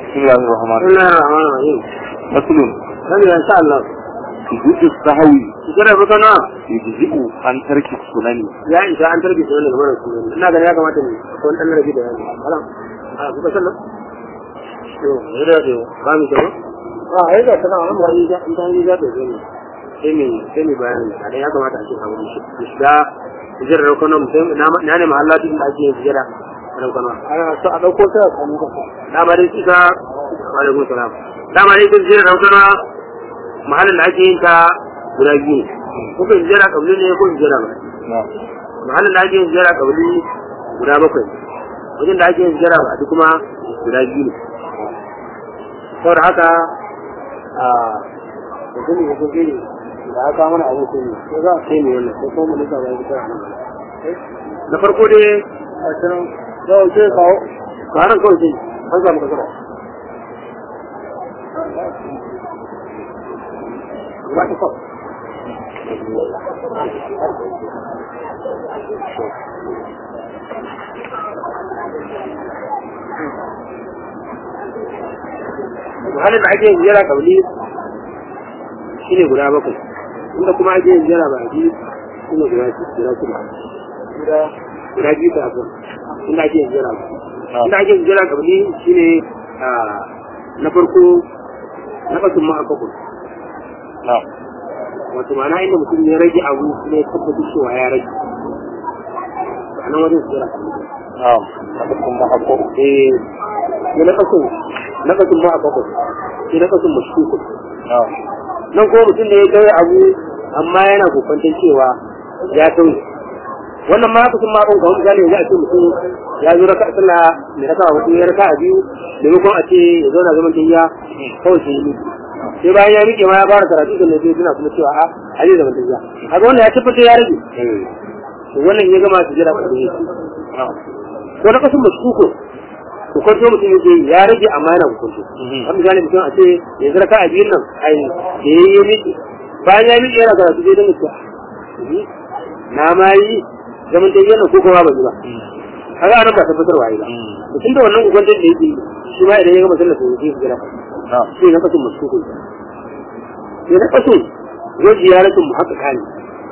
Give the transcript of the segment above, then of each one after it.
بسم الله الرحمن بسم الله الرحمن الرحيم مثل nan ya insha Allah سجود السهو kira fa kana يجزئ عن ترك السنن ya isa an tarbi sunan daga mara sunan ina ganin ya kamata ne ko dan rabi da yana haram a kuka sallah to yada da ba mi tawo a ai da kana an wani da in dan da da ne sai mi sai mi bayani a ya kamata a ce ka wani shi da jira da kana mutum na na ne mahallati da ake yin jira da kana ana so a dauko ta kanu ka da ba dai kika alaikum salam da ma dai kin jira da kana mahallin da ake yin ta guda biyu ne ko kin jira kabli ne ko kin jira ba نعم mahallin da ake yin jira kabli guda bakwai wajen da ake yin jira ba duk kuma guda biyu ne saboda haka a mutum ne ko gini da aka mana abin ko ne ko za a kai ne wannan ko kuma mun ka ba ta nan na farko dai a cikin yau sai kawo karan kawai sai an samu kasara ba ta kawai halin da ake yin jera kauli shi ne guda bakwai inda kuma ake yin jera baki shi ne guda guda shida guda guda biyu ta abu inda ake yin jera baki inda ake yin jera kauli shi ne na farko na bakin ma bakwai نعم wato ma'ana inda mutum ya rage abu ne ya tabbatar cewa ya rage a nan wajen jera kauli نعم لكن ما حقه eh ne na kasin na kasin ma bakwai sai na kasin mashkuku نعم nan ko mutum da ya gaya abu amma yana kokwantar cewa ya sauyi wannan ma kusan ma ga wani gane za a ce mutum ya zo raka sallah mai raka a hudu ya raka a biyu maimakon a ce ya zauna zaman tahiya kawai sai yi sai bayan ya rike ma ya fara karatu da sai suna kuma cewa a a zai zaman tahiya haka wannan ya tabbatar ya rage to wannan ya gama su jira karatu نعم to na kasan mashkuku hukunto mutum yake yi, ya rage amma yana hukunto kan misali mutum a ce yanzu raka a biyun nan ai da ya yi miki bayan ya miki yana karatu zai dinga cewa "Ni, na ma yi zaman da yana ko kuma ba yi ba kaga anan ba tabbatarwa yi ba mutum da wannan hukuntar da yake yi, shi ma idan ya gama sallar sai ya jira نعم sai na kasu mashkuku sai na kasu zai ziyaratin mu haka kane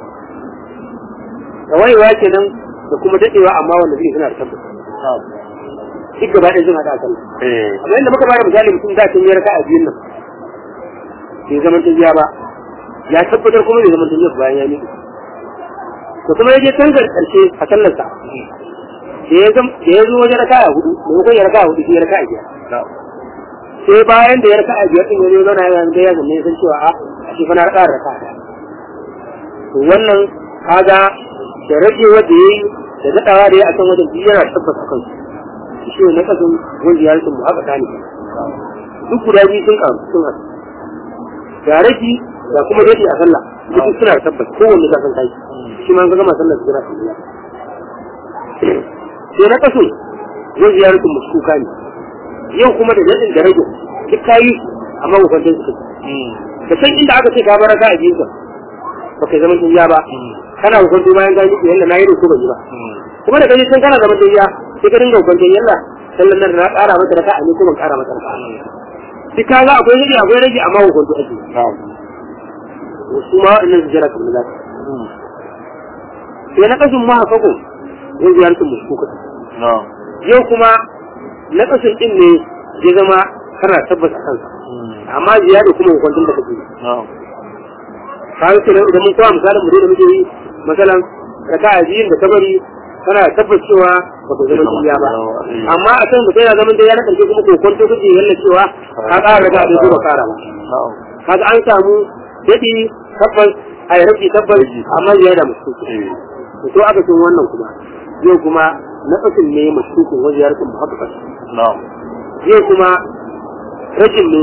wayewa kenan da kuma dadewa amma wanda zai suna da tabbata نعم duk gaba ɗaya sun haɗa a sallah ايه amma inda muka bada misali mutum da kan yi raka a biyun nan bai zaman tafiya ba ya tabbatar kuma bai zaman tafiya bayan ya miƙe to kuma ya je tangar ƙarshe a sallarsa da ya zam da ya zo wajen raka a hudu maimakon ya raka a hudu sai ya raka a biyar نعم sai bayan da ya raka a biyar ɗin ya zo zauna ya ga ya zanne ya san cewa a a shi fa na raka a raka a to wannan kaga da rage wanda ya yi da daɗawa da ya a kan wajen biyu yana tabbata kansu shi ne na kasan wanda ya rikin mu haka tani duk guda biyu sun karu sun haɗu ga rage ga kuma dai a sallah duk suna da tabbas kowanne za san kai shi ma an gama sallar su jira su biya sai na kaso zai ya rikin mu kuka ne yau kuma da daɗin da rage duk kayi amma hukuntar su da san inda aka ce ka bar ka a biyu ka ba kai zaman tafiya ba kana hukuntu bayan ka yi yalla na yi da ko ban yi ba kuma da kaje can kana zaman tafiya sai ka dinga hukuntar yalla sallan nan na ƙara mata raka a ne ko ban ƙara mata raka duk ka ga akwai rage akwai rage amma hukuntu ake نعم su ma waɗannan su jira kamar zaka sai na kasun ma hafakun yin ziyartar muskuka نعم yau kuma na kasun din ne ya zama kana tabbas a kansa amma ziyara kuma hukuntun da kake yi نعم kaga kenan idan mun kawo misalin mu dai da muke yi masalan raka'a biyun da kabari kana tabbas cewa ba ku zama duniya ba amma a kan mutum yana zaman da ya na karshe kuma kokon to kake yalla cewa ka ƙara raka'a da ba ƙara ba نعم kaga an samu dadi tabbas a yi rabi tabbas amma ya da musu ايه to aka cin wannan kuma yau kuma na kasin ne mashkukin wajen yarkin muhabbas نعم yau kuma rajin ne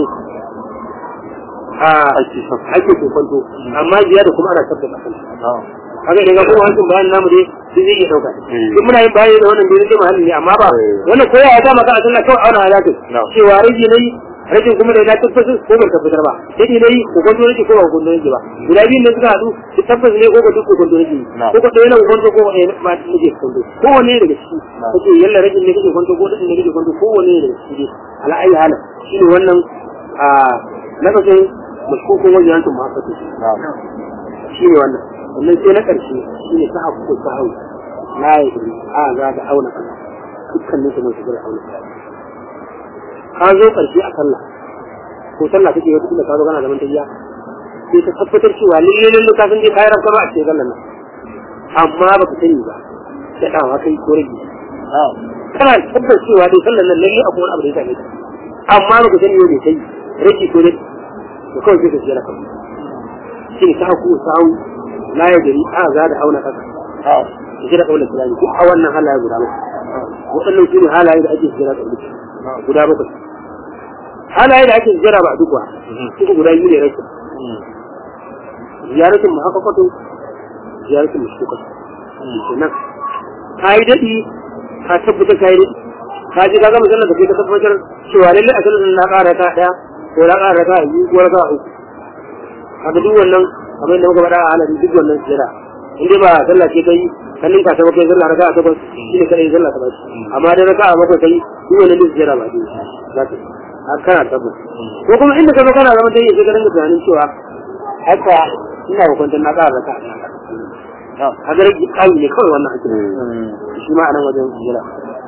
a ake shafa ake kokonto amma ziyada kuma ana tabbata kan نعم haka idan ga kuma hancin bayan namu dai sai zai iya dauka Mm. duk muna yin bayani da wannan dai zai mahallin ne amma ba Mm. wannan kowa ya dama ka a sallah kawai auna halakin No. cewa rage ne rashin kuma da ya tabbatar ko bai tabbatar ba sai dai nayi ko kwanto nake ko ba kwanto nake ba guda biyun ne suka haɗu su tabbas ne ko ba duk ko kwanto nake ko ko ɗaya na kwanto ko ɗaya ba nake kwanto ko wanne daga ciki kace yalla rashin ne kake kwanto ko ɗin ne kake kwanto ko wanne daga ciki ala ayi halin shine wannan a lafazin mashkukun wajen yankin ma'afatu shi ne wannan wannan sai na ƙarshe shi ne ta haku ta hau na yi a za ta auna kasa dukkanin su mai shigar auna ka zo ƙarshe a sallah ko sallah kake wata kila ka zo kana zaman tayya sai ka tabbatar cewa lalle lalle ka san dai kayan ranka ba a cikin sallah nan amma ba ka sani ba da ɗawa kai ko rage kana tabbatar cewa dai sallah nan lalle akwai wani abu da ya same ka amma ba ka sani yau bai kai rage ko rage da kawai sai ka jira kan shi ta haku sawu la ya gari a za da auna kasa da jira kaunar islami ko a wannan halaye guda bakwai waɗannan su ne halaye da ake jira kaunar guda bakwai halaye da ake jira ba a duk wa suka guda biyu ne rashin ziyaratin mu haka kwato ziyaratin mu shuka kenan ka yi daɗi ka tabbatar ka yi daɗi ka je ka gama sallar da kai ka tabbatar cewa lallai a sallar na ƙara ta ɗaya ko na ƙara raka a biyu ko raka a uku haka duk wannan kamar yadda muka faɗa a halari duk wannan jira in dai ba sallah ce kai kallin ka saba kai sallah raka a takwas shi ne kadai sallah ta bashi amma da raka a bakwai kai duk wannan duk jira ba dai za ka har kana tabbas ko kuma inda ka zo kana zama dai sai ka dinga tunanin cewa haka ina hukuntar na ƙara raka a haka rage ƙayi ne kawai wannan ake shi ma a nan wajen jira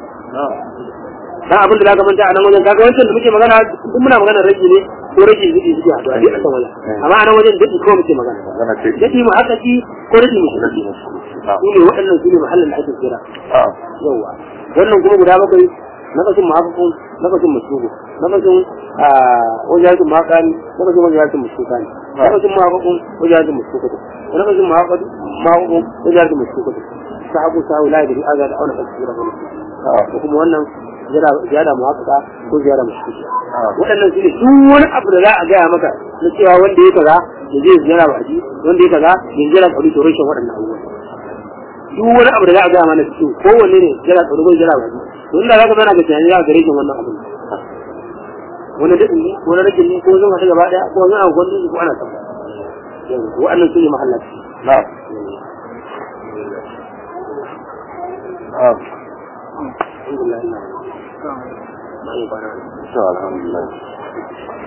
dan abin da zaka manta a nan wajen kaga wancan da muke magana duk muna magana rage ne ko rage zuci zuci a duk a kan wajen amma a nan wajen duk ko muke magana dadi mu haka ki ko rage mu shi ne waɗannan su ne mahallin da ake kira yawa wannan kuma guda bakwai nakasin mahafafun nakasin masugu nakasin wajajen makani nakasin wajajen masukani nakasin mahafafun wajajen masukatu nakasin mahafafun wajajen masukatu sahabu sahu la yadri aga da auna kasira ko kuma wannan ziyara muhakkaka ko ziyara mashkuki waɗannan su ne duk wani abu da za a gaya maka na cewa wanda ya kaza da zai ziyara ba ji wanda ya kaza yin ziyara kauri to rashin waɗannan abubuwan duk wani abu da za a gaya mana cikin kowanne ne ziyara kauri ko ziyara ba ji to inda za ka zana ga tunani za ka gare shi wannan abin wani daɗin ne ko na rage ne ko zan haɗu gaba ɗaya ko zan haɗu gwamnati ko ana tabbata waɗannan su ne mahallaci na'am alhamdulillah to alhamdulillah